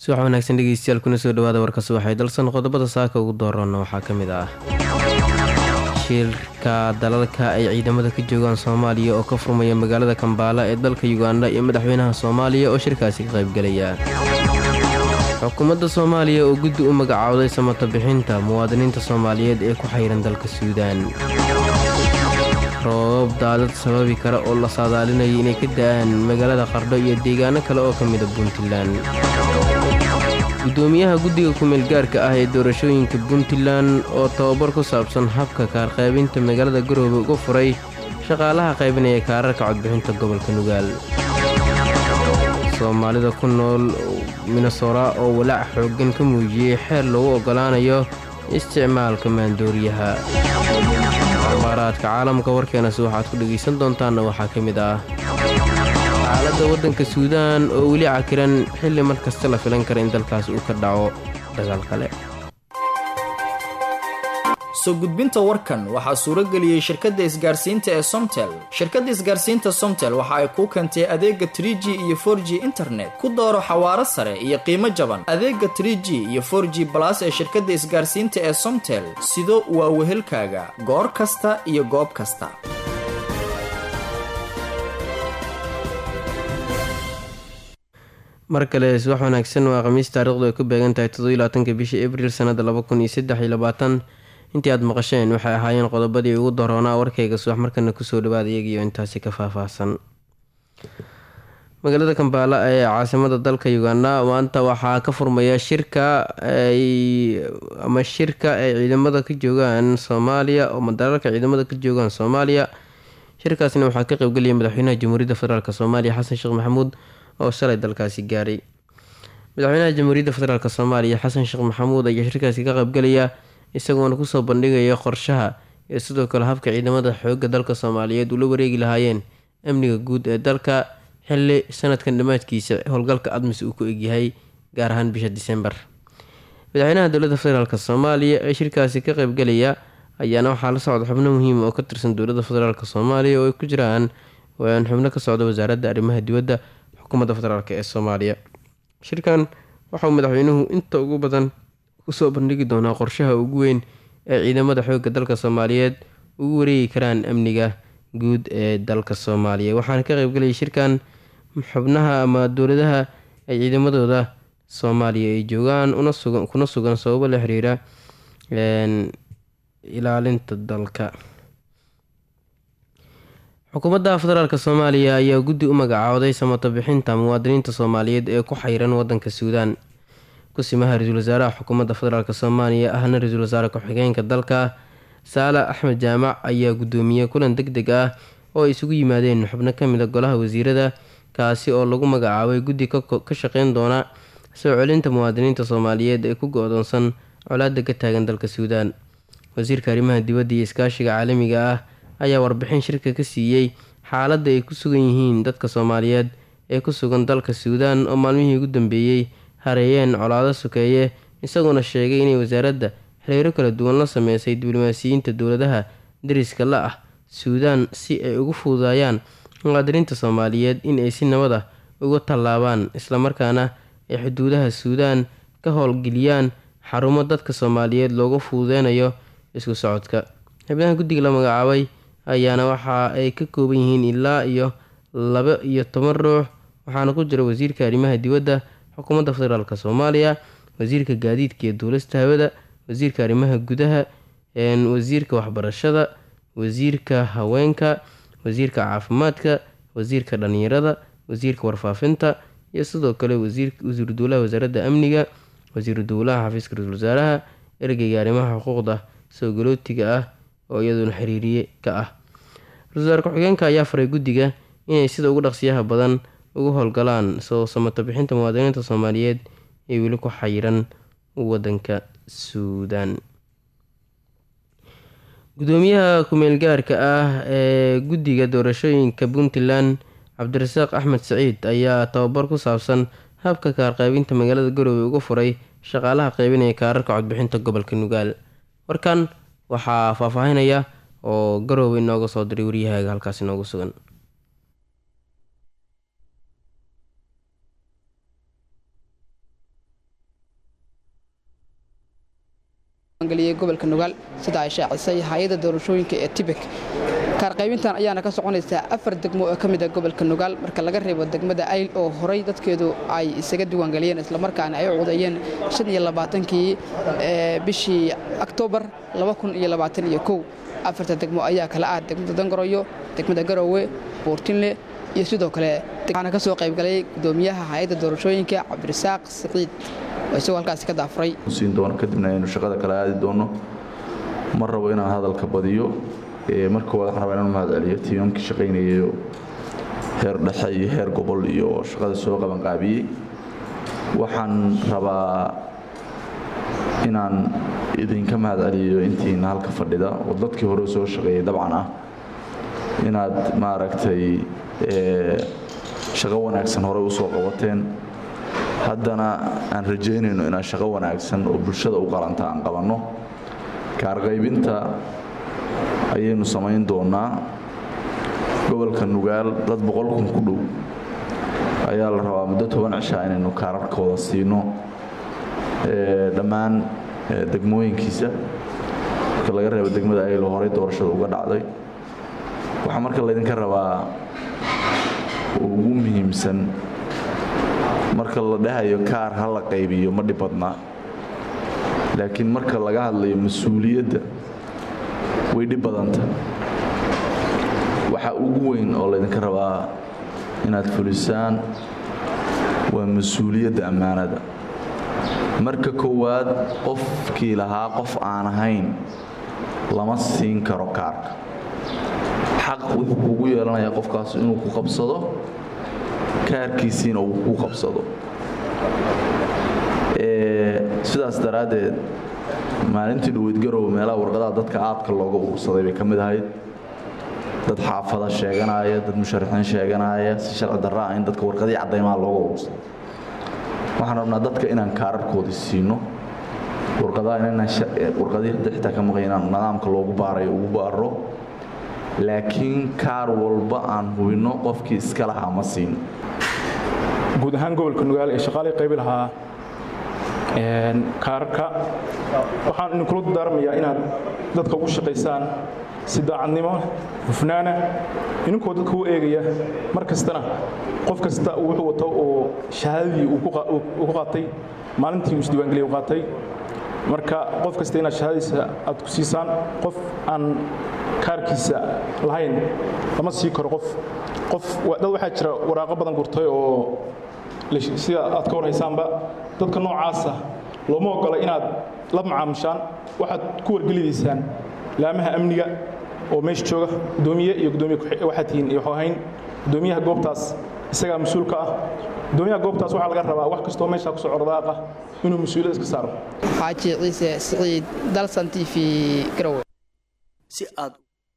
subax wanaagsan dhegeystayaal kuna soo dhawaada warka subaxay dalsan qodobada saaka ugu doorana waxaa ka mid ah shirka dalalka ay ciidamada ka joogaan soomaaliya oo ka furmaya magaalada kambaala ee dalka yuganda iyo madaxweynaha soomaaliya oo shirkaasi ka qaybgelaya xukuumadda soomaaliya oo guddi u magacaawday samata bixinta muwaadiniinta soomaaliyeed ee ku xayran dalka suudaan roobab daadad sababi kara oo la saadaalinaya inay ka da'aan magaalada qardho iyo deegaano kale oo ka mida puntland gudoomiyaha guddiga ku-meelgaarka ah ee doorashooyinka puntland oo tababar ku saabsan habka kaarqaybinta magaalada garoobe uga furay shaqaalaha qaybinaya kaararka codbixinta gobolka nugaal soomaalida ku nool minnesora oo walaac xooggan ka muujiyey xeer lagu oggolaanayo isticmaalka maandooriyaha akhbaaraadka caalamka warkeenasi waxaad ku dhegaysan doontaanna waxaa ka mid ah xaaladda waddanka suudaan oo weli cakiran xilli mar kasta la filan kara in dalkaas uu ka dhaco dagaal kale soo gudbinta warkan waxaa suurageliyey shirkadda isgaarsiinta ee somtel shirkadda isgaarsiinta somtel waxa ay kuu keentay adeega trie g iyo for g internet ku dooro xawaaro sare iyo qiimo jaban adeega trie g iyo for g balas ee shirkadda isgaarsiinta ee somtel sido waa wehelkaaga goor kasta iyo goob kasta mar kale subax wanaagsan waa khamiis taarikhdu ay ku beegan tahay toddobylabaatanka bishii abriil sannada laba kun iyo saddex iyo labaatan intii aad maqasheen waxay ahaayeen qodobadii ugu daroonaa warkayga subax markana kusoo dhawaada iyagiyo intaasi ka faahfaahsan magaalada kambaala ee caasimada dalka uganda maanta waxaa ka furmaya shirka ama shirka ay ciidamada ka joogaan soomaaliya oo dalalka ciidamada ka joogaan soomaaliya shirkaasna waxaa ka qeybgelaya madaxweynaha jamhuuriyadda federaalk soomaaliya xasan sheekh maxamuud oo shalay dalkaasi gaaray madaxweynaha jamhuuriyadda federaalk soomaaliya xasan sheekh maxamuud ayaa shirkaasi ka qaybgelaya isagoona kusoo bandhigaya qorshaha iyo sidoo kale habka ciidamada xoogga dalka soomaaliyeed ula wareegi lahaayeen amniga guud ee dalka xili sanadkan dhammaadkiisa howlgalka admis uu ku egyahay gaar ahaan bisha disembar madaxweynaha dowladda federaalk soomaaliya ee shirkaasi ka qaybgelaya ayaana waxaa la socda xubno muhiima oo ka tirsan dowladda federaalk soomaaliya oo ay ku jiraan xubno ka socda wasaaradda arrimaha dibadda xukuumadda federaalk ee soomaaliya shirkan waxauu madaxweynuhu inta ugu badan kusoo bandhigi doonaa qorshaha ugu weyn ee ciidamada xoogga dalka soomaaliyeed ugu wareegi karaan amniga guud ee dalka soomaaliya waxaana ka qeybgelayay shirkan xubnaha ama dowladaha ay ciidamadooda soomaaliya ay joogaan kuna sugan sababo la xiriira ilaalinta dalka xukuumadda federaalk soomaaliya ayaa guddi u magacaawday samata bixinta muwaadiniinta soomaaliyeed ee ku xayran wadanka suudaan kusimaha ra-iisul wasaaraha xukuumadda federaalk soomaaliya ahna ra-iisul wasaare ku-xigeenka dalka saala axmed jaamac ayaa guddoomiyey kulan deg deg ah oo ay isugu yimaadeen xubno ka mid a golaha wasiirada kaasi oo lagu magacaabay guddi ka shaqeyn doona soo celinta muwaadiniinta soomaaliyeed ee ku go-doonsan colaada ka taagan dalka suudaan wasiirka arrimaha dibadda iyo iskaashiga caalamiga ah ayaa warbixin shirka ka siiyey xaaladda ay ku sugan yihiin dadka soomaaliyeed ee ku sugan dalka suudaan oo maalmihii ugu dambeeyey hareeyeen colaado sokeeye isagoona sheegay inay wasaaradda xiriiro kala duwan la sameysay diblomaasiyiinta dowladaha dariska la ah suudaan si ay ugu fududaayaan muwaadiniinta soomaaliyeed in ay si nabad ah uga tallaabaan islamarkaana ay xuduudaha suudaan ka howlgeliyaan xarumo dadka soomaaliyeed loogu fududeynayo isku socodka xubnaha guddiga la magacaabay ayaana waxa ay ka kooban yihiin ilaa iyo laba iyo toban ruux waxaana ku jira wasiirka arrimaha dibadda xukuumadda federaalk soomaaliya wasiirka gaadiidka iyo duulista hawada wasiirka arrimaha gudaha wasiirka waxbarashada wasiirka haweenka wasiirka caafimaadka wasiirka dhalinyarada wasiirka warfaafinta iyo sidoo kale wasiiru dowlaha wasaaradda amniga wasiiru dowlaha xafiiska ra-isul wasaaraha ergeyga arrimaha xuquuqda soo galootiga ah oo iyaduna xiriiriye ka ah ra-isul wasaare ku-xigeenka ayaa faray guddiga inay sida ugu dhaqsiyaha badan uga howlgalaan soo samata bixinta muwaadiniinta soomaaliyeed ee weli ku xayiran wadanka suudaan gudoomiyaha ku-meelgaarka ah ee guddiga doorashooyinka puntland cabdirasaaq axmed saciid ayaa tababar ku saabsan habka kaarqaybinta magaalada garoowe uga furay shaqaalaha qaybinaya kaararka codbixinta gobolka nugaal warkan waxaa faahfaahinaya oo garoowe inooga soo diray waryahaaga halkaas inoogu sugan gobolka nugaal sida ay shaacisay hay-adda doorashooyinka ee tibek kaarqaybintan ayaana ka soconaysaa afar degmo oo ka mid a gobolka nugaal marka laga reebo degmada ayl oo horay dadkeedu ay isaga diiwaangeliyeen islamarkaana ay u codeeyeen kii bishii oktoobar afarta degmo ayaa kala ah degmada dangoroyo degmada garowe buurtinle iyo sidoo kale waxaana ka soo qaybgalay gudoomiyaha hay-adda doorashooyinka cabdirasaaq siciid oo isagoo halkaasi ka daafuray siin doono kadibna aynu shaqada kala aadi doono ma rabo inaan hadalka badiyo marka koowaad waxaan rabaa inaan mahad celiyo tiimamkii shaqaynayayo heer dhexe iyo heer gobol iyo shaqada soo qabanqaabiyey waxaan rabaa inaan idinka mahad celiyo intiina halka fadhida oo dadkii hore soo shaqeeyey dabcan ah inaad maaragtay shaqo wanaagsan horey u soo qabateen haddana aan rajaynayno inaan shaqo wanaagsan oo bulshada u qalanta aan qabanno kaarqaybinta ayaynu samayn doonaa gobolka nugaal dad boqol kun ku dhow ayaa la rabaa muddo toban cishaa inaynu kaararkooda siino dhammaan degmooyinkiisa marka laga reebo degmada aylo horey doorashada uga dhacday waxaa marka laydinka rabaa ugu muhiimsan marka la dhahayo kaar ha la qaybiyo ma dhib badnaa laakiin marka laga hadlayo mas-uuliyadda way dhib badanta waxaa ugu weyn oo laydinka rabaa inaad fulisaan waa mas-uuliyadda ammaanada marka koowaad qofkii lahaa qof aan ahayn lama siin karo kaarka xaq wuxuu kugu yeelanayaa qofkaas inuu ku qabsado kaarkiisiina uu ku qabsado sidaas daraaddeed maalintii dhaweyd garowe meelaha warqadaha dadka aadka looga urursaday bay ka mid ahayd dad xaafada sheeganaya dad musharaxiin sheeganaya si sharci darraa in dadka warqadii caddaymaha looga urursaday waxaan rabnaa dadka inaan kaararkoodii siino warqadii hadda xitaa ka maqan inaan nidaamka loogu baarayo ugu baaro laakiin kaar walba aan hubinno qofkii iska lahaa ma siino guud ahaan gobolka nugaal ee shaqaalii qaybi lahaa kaararka waxaan idinkula dardaarmayaa inaad dadka ugu shaqaysaan si daacadnimo hufnaana idinkoo dadka u eegaya mar kastana qof kasta wuxuu wato oo shahaadadii uu ku qaatay maalintii uu isdiiwaangeliya u qaatay marka qof kasta inaad shahaadadiisa aad ku siisaan qof aan kaarkiisa lahayn lama sii karo qof qof dad waxaa jira waraaqo badan gurtay oo sida aad ka warhaysaanba dadka noocaasa looma ogola inaad la macaamushaan waxaad ku wargelidaysaan laamaha amniga oo meesha jooga gudoomiye iyo gudoomiye waxaad tihiin iyo ahayn gudoomiyaha goobtaas isagaa mas-uulka ah gudoomiyaha goobtaas waxaa laga rabaa wax kastoo meesha ku socda daaqa inuu mas-uuliyad iska saaro xaaji ciise siciid dalsan t v garowe si aad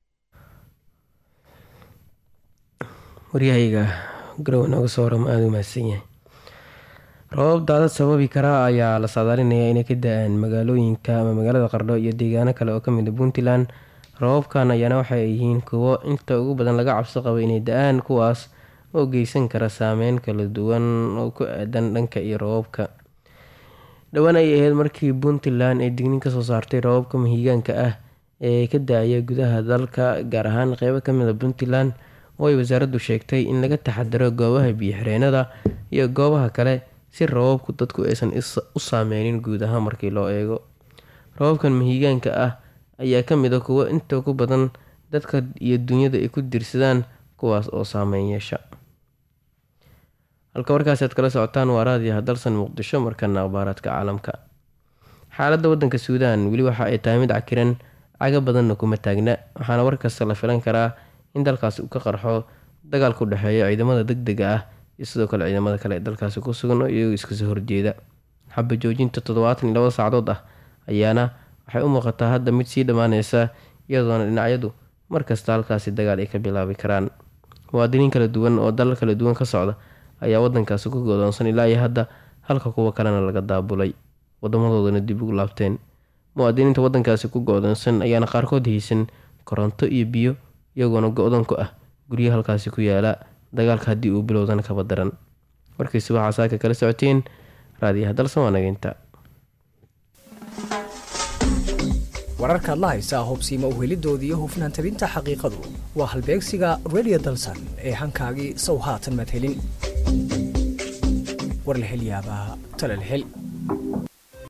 waryahayga garowe nooga soo warama aada u mahadsan yahay roobab daadad sababi karaa ayaa la saadaalinayaa inay ka da-aan magaalooyinka ama magaalada qardho iyo deegaano kale oo kamid a puntland roobabkan ayaana waxay yihiin kuwo inta ugu badan laga cabsi qabo inay da-aan kuwaas oo geysan kara saameyn kala duwan oo ku aadan dhanka iyo roobabka dhowaan ay ahayd markii puntland ay dignin kasoo saartay roobabka mahiigaanka ah ee ka da-aya gudaha dalka gaar ahaan qeybo kamid a puntland oo ay wasaaraddu sheegtay in laga taxadaro goobaha biyo-xireenada iyo goobaha kale si roobabku dadku aysan u saameynin guud ahaan markii loo eego roobabkan mahiigaanka ah ayaa ka mid a kuwo inta ku badan dadka iyo dunyada ay ku dirsadaan kuwaas oo saameyn yeesha halka warkaasi aad kala socotaan waa raadiyaha dalsan muqdisho markana akhbaaraadka caalamka xaaladda wadanka suudaan weli waxa ay tahay mid cakiran caga badanna kuma taagna waxaana warkasta la filan karaa in dalkaasi uu ka qarxo dagaalka u dhexeeya ciidamada deg dega ah iyo sidoo kale ciidamada kale ee dalkaasi ku sugan oo iyagoo iskasoo horjeeda xaba joojinta toddobaatan iyo labada saacadood ah ayaana waxay u muuqataa hadda mid sii dhammaaneysa iyadoona dhinacyadu markasta halkaasi dagaal ay ka bilaabi karaan muwaadiniin kala duwan oo dalal kala duwan ka socda ayaa wadankaasi ku godoonsan ilaa iyo hadda halka kuwa kalena laga daabulay wadamadoodana dib ugu laabteen muwaadiniinta wadankaasi ku go-doonsan ayaana qaarkood haysan koronto iyo biyo iyagoona go-dan ku ah guryo halkaasi ku yaala dagaalka haddii uu bilowdana kaba daran warkiisi waxaa saaka kala socoteen raadiyaha dalsan waa nageynta wararkaad la haysaa hubsiimo uhelidoodii iyo hufnaan tabinta xaqiiqadu waa halbeegsiga radio dalsan ee hankaagii sow haatan madhelin war la hel yaabaa tala la hel